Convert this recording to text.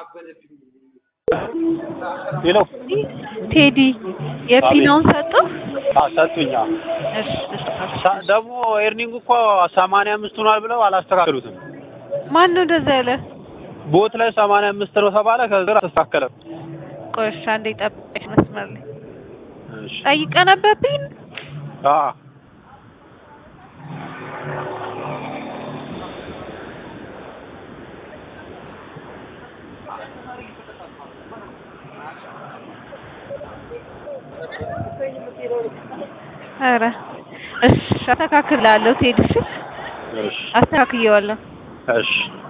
ሄሎ ቴዲ የፒናውን ሰጡ። ሰጡኛ። እሺ እሺ። ሳ- ደግሞ ኤርኒንግ እኮ ሰማንያ አምስት ሆኗል ብለው አላስተካከሉትም። ማን ነው እንደዛ ያለ? ቦት ላይ ሰማንያ አምስት ነው ተባለ። ከዛ አልተስተካከለም። ቆይ እሺ፣ አንዴ ጠብቀሽ መስመር ላይ እሺ ጠይቀ ነበብኝ። አ ኧረ እሺ፣ አስተካክላለሁ። ቴዲ እሺ፣ እሺ አስተካክየዋለሁ። እሺ